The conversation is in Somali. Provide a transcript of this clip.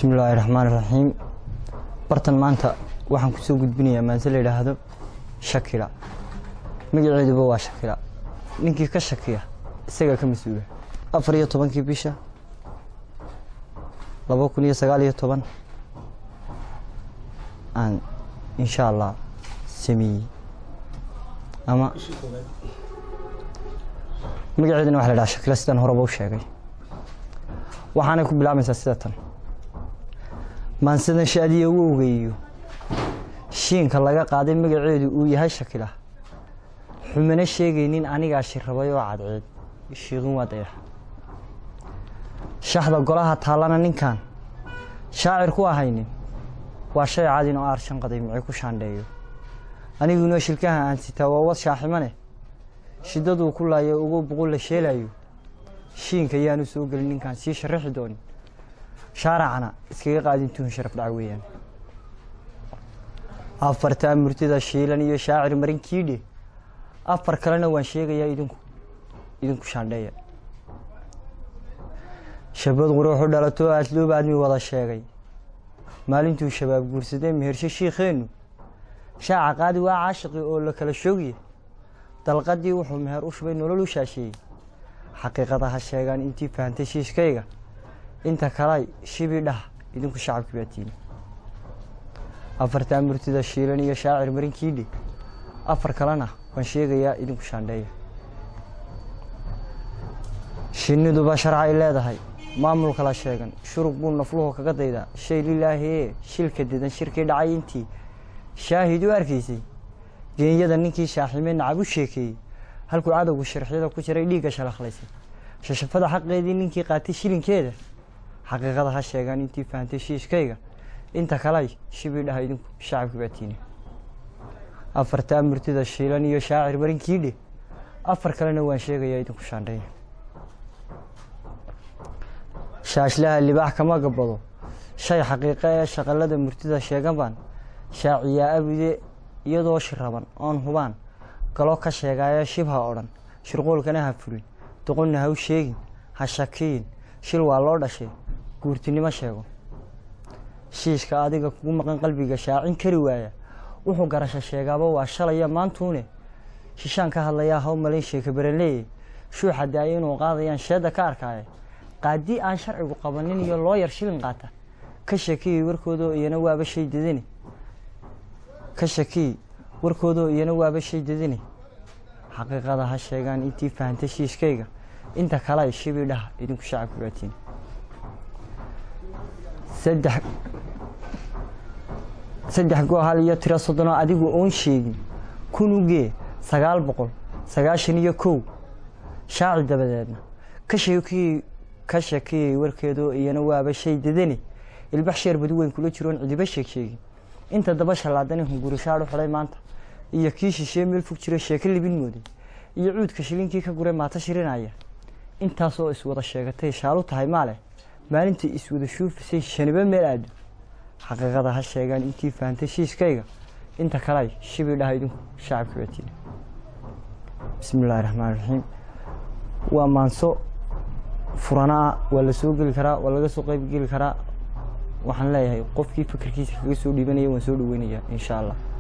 bismillaahi raxmaan raxiim bartan maanta waxaan kusoo gudbinayaa maanse la yidhaahdo shakila magaceeduba waa shakila ninkii ka shakiya isagaa ka mas-uula afar iyo tobankii bisha laba kun iyo sagaal iyo toban aan insha allah sameeyey ama magaceeduna waxa la dhaha shakila sidaan horeba u sheegay waxaanay ku bilaabmaysaa sida tan maansadan shaadiya u ogeeyo shiinka laga qaaday magaceedu uu yahay shakila xumana sheegaynin anigaa shirrabay oo cadceed shiiqin waa dayax shaxda golaha taallana ninkan shaacir ku ahaynin waa shay cadin oo aarshan qaday micay ku shaandheeyo aniguna shilkaha aan sitaa waa wad shaaximane shiddaduu ku laayo ugu buqul la sheelayo shiinka yaanu soo gelin ninkaan sii sharaxi doonin shaaracana iskaga qaadin tuhun sharaf dhaca weeyaan afartaa murtida shiilan iyo shaacir marin kiidhe afar kalena waan sheegayaa idinku idinku shaandheeya shabad quruuxu dhalato aasluub aadmi wada sheegay maalintuu shabaab guursadee mehershe shiikheennu shaaca qaadi waa caashiqi oo la kala shoogiye dalqadii wuxuu meher u shubay nolol u shaasheeyey xaqiiqada ha sheegaan intii fahantay shiishkayga inta kalay shibii dhah idinku shacabkii baatiini afartaa murtida shiilan iyo shaacir marinkiidhe afar kalena waan sheegayaa idinku shaandheeya shinniduba sharcay leedahay maamulka la sheegan shurug buu nafluhu kaga daydaa shay lilaahi ee shilka dedan shirkii dhacay intii shaahid u arkaysay geenyada ninkii shaaximee nacab u sheekeeyey halkuu cadowgu sharxyada ku jiray dhiigga shalakhlaysay shashafada xaqeedii ninkii qaatay shilinkeeda xaqiiqada ha sheegaan intii fahantay shiishkayga inta kalay shibii dhaha idinku shacabkii baatiine afartaa murtida shiilan iyo shaacir barinkiidhe afar kalena waan sheegayaa idinku shaandheeya shaashlaha libaax kama gabado shay xaqiiqo ee shaqalada murtida sheegan baan shaaciyaa abide iyadoo shiraban oon hubaan galo ka sheegaayo shibha odhan shirqoolkana ha furin doqonna ha u sheegin ha shakiyin shil waa loo dhashay guurtinimo sheego shiishka adiga kugu maqan qalbiga shaacin kari waaya wuxuu garasho sheegaaba waa shalaya maantuune shishaan ka hadlayaa haw malayn sheeka baranleeye shuuxa daaya inuu qaadayaan sheedda ka arkaaye qaadii aan sharcigu qabanin iyo loo yar shilin qaata ka shakiyey warkoodoo iyana waaba shay dadani ka shakiyey warkoodoo iyana waaba shay dadani xaqiiqada ha sheegaan intii fahantay shiishkayga inta kalay shibii dhaha idinku shacabka baatiin saddex saddex goohal iyo tiro soddonoo adigu oon sheegin kunugee sagaal boqol sagaashan iyo kow shaaci dabadeedna ka sheekiyey ka shakiyey warkeedoo iyana waaba shay dadani ilbax sheer badi weyn kula jiroon cidiba sheeg sheegin inta daba shallaadani hungurishaadh u xidhay maanta iyo kii shishee meel fog jira sheeko libin mooday iyo cuudka shilinkii ka guray maata shirinaya intaasoo iswada sheegatay shaalu tahay maale maalintai iswada shuufisay shaniba meel aado xaqiiqada ha sheegaan intii fahantay shiiskayga inta kalay shibii dhaha idinku shacabka baatiina bismi illaahi raxmaan raxiim waa maanso furanaa waa la soo geli karaa waa laga soo qeyb geli karaa waxaan leeyahay qofkii fikirkiisa kaga soo dhiibanaya waan soo dhaweynayaa insha allah